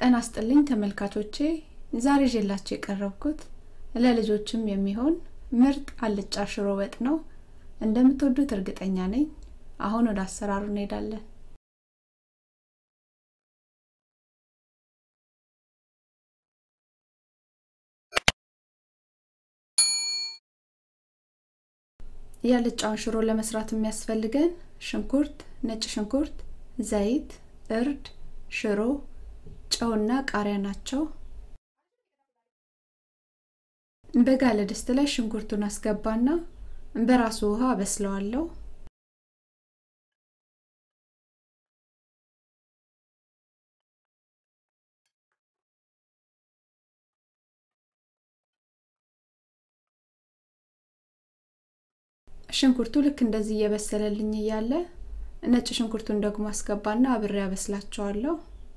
ጤና ይስጥልኝ ተመልካቾቼ ዛሬ ይዤላችሁ የቀረብኩት ለልጆችም የሚሆን ምርጥ አልጫ ሽሮ ወጥ ነው እንደምትወዱት እርግጠኛ ነኝ አሁን ወደ አሰራሩ እንሄዳለን የአልጫውን ሽሮ ለመስራት የሚያስፈልገን ሽንኩርት ነጭ ሽንኩርት ዘይት እርድ ሽሮ ጨውና ቃሪያ ናቸው በጋለ ድስት ላይ ሽንኩርቱን አስገባና በራሱ ውሃ አበስለዋለሁ ሽንኩርቱ ልክ እንደዚህ እየበሰለልኝ እያለ ነጭ ሽንኩርቱን ደግሞ አስገባና አብሬ ያበስላቸዋለሁ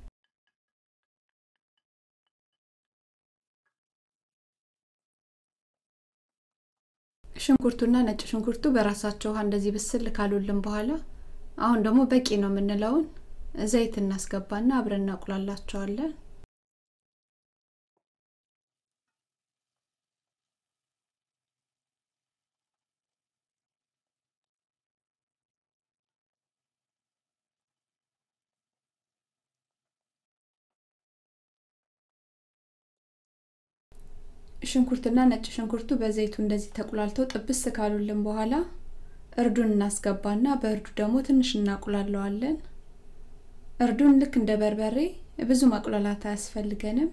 ሽንኩርቱና ነጭ ሽንኩርቱ በራሳቸው ውሃ እንደዚህ ብስል ካሉልን በኋላ አሁን ደግሞ በቂ ነው የምንለውን ዘይት እናስገባና አብረን እናቁላላቸዋለን ሽንኩርትና ነጭ ሽንኩርቱ በዘይቱ እንደዚህ ተቁላልተው ጥብስ ካሉልን በኋላ እርዱን እናስገባና በእርዱ ደግሞ ትንሽ እናቁላለዋለን እርዱን ልክ እንደ በርበሬ ብዙ ማቁላላት አያስፈልገንም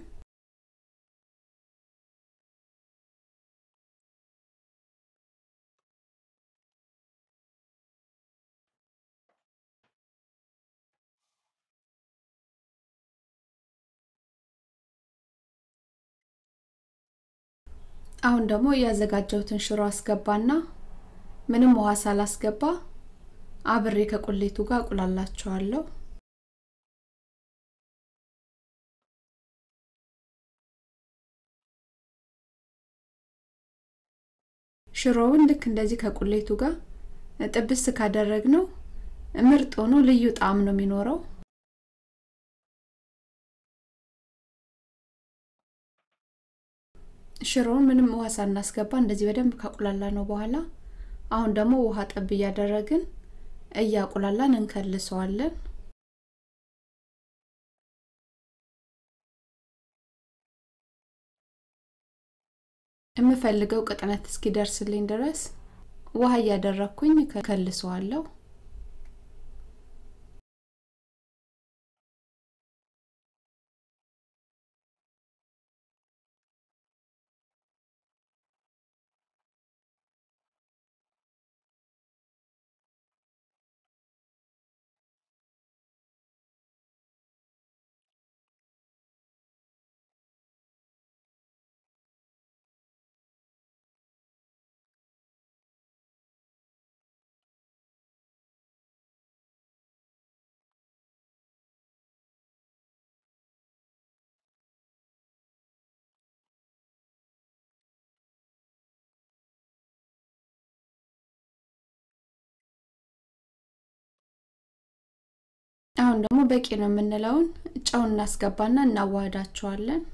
አሁን ደግሞ ያዘጋጀሁትን ሽሮ አስገባና ምንም ውሃ ሳላስገባ አብሬ ከቁሌቱ ጋር አቁላላቸዋለሁ ሽሮውን ልክ እንደዚህ ከቁሌቱ ጋር ጥብስ ካደረግ ነው ምርጥ ሆኖ ልዩ ጣዕም ነው የሚኖረው ሽሮውን ምንም ውሃ ሳናስገባ እንደዚህ በደንብ ካቁላላ ነው በኋላ አሁን ደግሞ ውሃ ጠብ እያደረግን እያቁላላን እንከልሰዋለን የምፈልገው ቅጥነት እስኪደርስልኝ ድረስ ውሃ እያደረግኩኝ ከከልሰዋለሁ አሁን ደግሞ በቂ ነው የምንለውን ጨው እናስገባና እናዋህዳቸዋለን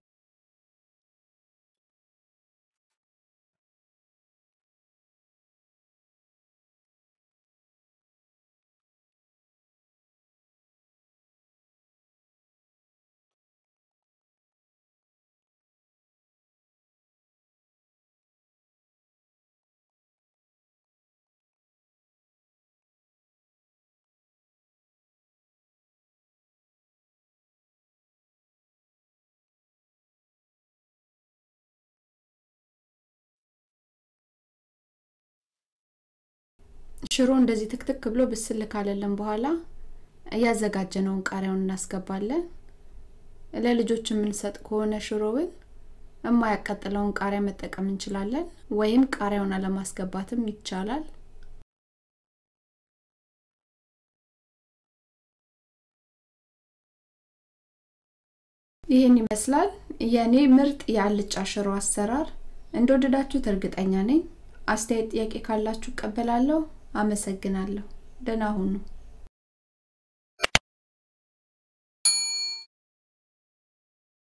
ሽሮ እንደዚህ ትክትክ ብሎ ብስል ካለልን በኋላ እያዘጋጀነውን ቃሪያውን እናስገባለን ለልጆች የምንሰጥ ከሆነ ሽሮውን የማያቃጥለውን ቃሪያ መጠቀም እንችላለን ወይም ቃሪያውን አለማስገባትም ይቻላል ይህን ይመስላል የእኔ ምርጥ የአልጫ ሽሮ አሰራር እንደወደዳችሁት እርግጠኛ ነኝ አስተያየት ጥያቄ ካላችሁ እቀበላለሁ አመሰግናለሁ ደህና ሁኑ